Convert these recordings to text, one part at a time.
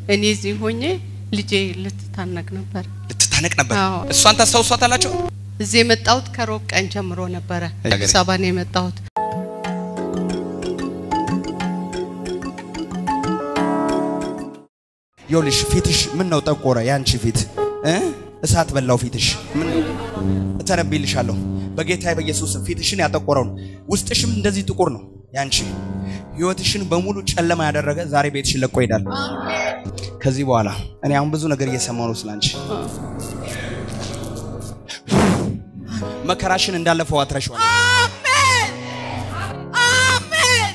እኔ እዚህ ሆኜ ልጄ ልትታነቅ ነበር። ልትታነቅ ነበር። አዎ። እሷን ታስታውሷታላችሁ? እዚህ የመጣሁት ከሮብ ቀን ጀምሮ ነበረ። አዲስ አበባ ነው የመጣሁት። ይኸውልሽ ፊትሽ ምን ነው ጠቆረ? ያንቺ ፊት እ እሳት በላው ፊትሽ። ምን እተነብይልሻለሁ በጌታዬ በኢየሱስ ስም ፊትሽን ያጠቆረውን ውስጥሽም እንደዚህ ጥቁር ነው ያንቺ ህይወትሽን በሙሉ ጨለማ ያደረገ ዛሬ ቤትሽን ለቆ ይሄዳል። ከዚህ በኋላ እኔ አሁን ብዙ ነገር እየሰማሁ ነው ስላንቺ። መከራሽን እንዳለፈው አትረሺዋል። አሜን አሜን።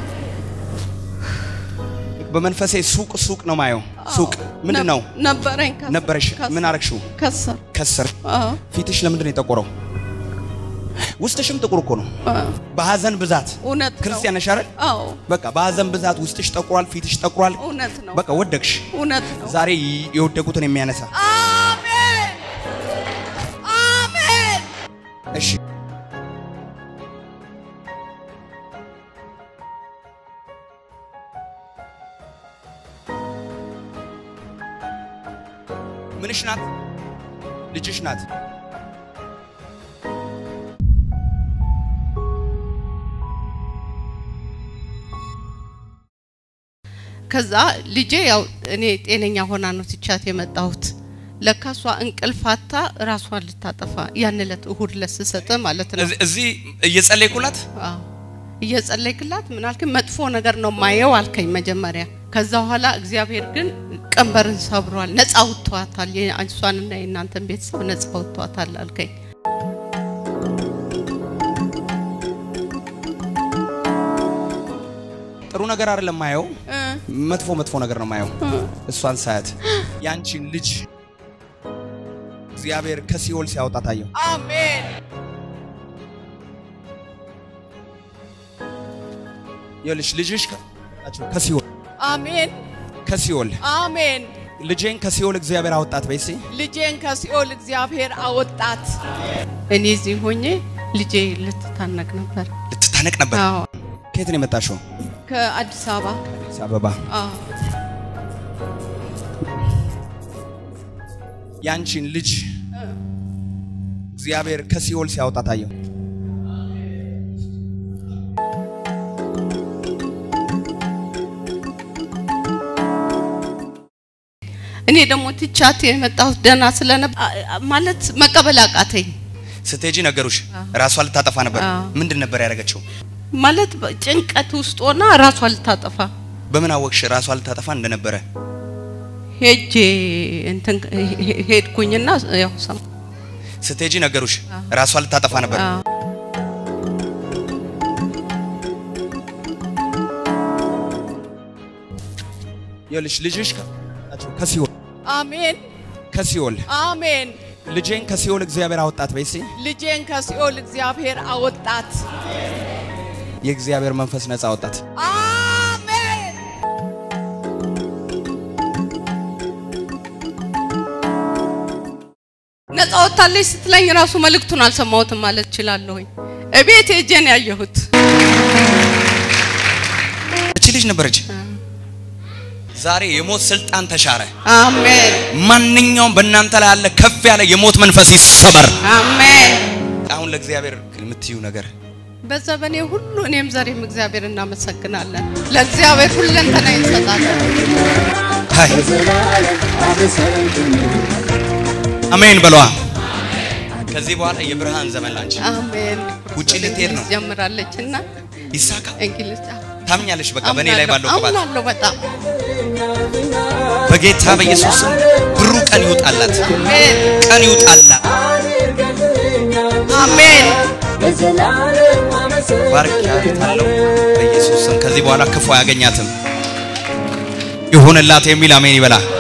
በመንፈሴ ሱቅ ሱቅ ነው ማየው። ሱቅ ምንድን ነው ነበረኝ ከሰር- ነበረሽ? ከሰር- ምን አረግሽው? ከሰር ከስር አዎ ፊትሽ ለምንድን ነው የጠቆረው? ውስጥሽም ጥቁር እኮ ነው። አዎ። በሀዘን ብዛት እውነት ነው። ክርስቲያን ነሽ አይደል? አዎ በቃ በሀዘን ብዛት ውስጥሽ ጠቁሯል፣ ፊትሽ ጠቁሯል። እውነት ነው። በቃ ወደቅሽ። እውነት ነው። ዛሬ የወደቁትን የሚያነሳ አሜን አሜን። እሺ ምንሽ ናት? ልጅሽ ናት። ከዛ ልጄ ያው እኔ ጤነኛ ሆና ነው ትቻት የመጣሁት። ለካ እሷ እንቅልፋታ ራሷን ልታጠፋ ያን ዕለት እሁድ ዕለት ስሰጥ ማለት ነው። እዚ- እዚህ እየጸለይኩላት አዎ እየጸለይክላት ምን አልከኝ? መጥፎ ነገር ነው ማየው አልከኝ መጀመሪያ። ከዛ በኋላ እግዚአብሔር ግን ቀንበርን ሰብሯል፣ ነፃ አውጥቷታል። እሷንና የእናንተን ቤተሰብ ነፃ አውጥቷታል አልከኝ። ጥሩ ነገር አይደለም ማየው፣ እ መጥፎ መጥፎ ነገር ነው ማየው። እሷን ሳያት ያንቺን ልጅ እግዚአብሔር ከሲኦል ሲያወጣ ታየው። አሜን ይኸውልሽ ልጅሽ ከ- ከሲኦል አሜን ከሲኦል አሜን። ልጄን ከሲኦል እግዚአብሔር አወጣት በይሲ ልጄን ከሲኦል እግዚአብሔር አወጣት። እኔ እዚህ ሆኜ ልጄ ልትታነቅ ነበር። ልትታነቅ ነበር። አዎ ከየት ነው የመጣሽው? ከአዲስ አበባ አዲስ አበባ። አዎ ያንቺን ልጅ እግዚአብሔር ከሲኦል ሲያወጣ ታየው። እኔ ደግሞ ትቻት የመጣሁት ደህና ስለነበር ማለት መቀበል አቃተኝ። ስትሄጂ ነገሩሽ ራሷ ልታጠፋ ነበር። አዎ። ምንድን ነበር ያደረገችው? ማለት ጭንቀት ውስጥ ሆና ራሷ ልታጠፋ በምን አወቅሽ ራሷ ልታጠፋ እንደነበረ? ሄጄ እንትን ሄ- ሄድኩኝና ያው ሰማ ስትሄጂ ነገሩሽ ራሷ ልታጠፋ ነበር። አዎ። ይኸውልሽ ልጅሽ ከ- ከሲኦል አሜን ከሲኦል አሜን። ልጄን ከሲኦል እግዚአብሔር አወጣት በይሲ ልጄን ከሲኦል እግዚአብሔር አወጣት። የእግዚአብሔር መንፈስ ነፃ አወጣት። አሜን ነፃ ወጥታለች ስትለኝ ራሱ መልእክቱን አልሰማሁትም ማለት እችላለሁኝ። እቤት ሄጄ ነው ያየሁት። እቺ ልጅ ነበረች። ዛሬ የሞት ስልጣን ተሻረ። አሜን ማንኛውም በእናንተ ላይ ያለ ከፍ ያለ የሞት መንፈስ ይሰበር። አሜን። አሁን ለእግዚአብሔር የምትዩ ነገር በዘመኔ ሁሉ እኔም ዛሬም እግዚአብሔር እናመሰግናለን። ለእግዚአብሔር ሁለንተና እንሰጣለን። ሃይ አሜን በሏ። ከዚህ በኋላ የብርሃን ዘመን ላንቺ አሜን። ውጪ ልትሄድ ነው። ጀምራለች እና ይሳካ። እንግሊዝ ታምኛለሽ? በቃ በእኔ ላይ ባለው ቅባት አምናለሁ በጣም በጌታ በኢየሱስ ስም ብሩ ቀን ይውጣላት፣ አሜን ቀን ይውጣላት። አሜን ባርኪያታለሁ በኢየሱስ ስም። ከዚህ በኋላ ክፉ አያገኛትም። ይሁንላት የሚል አሜን ይበላ።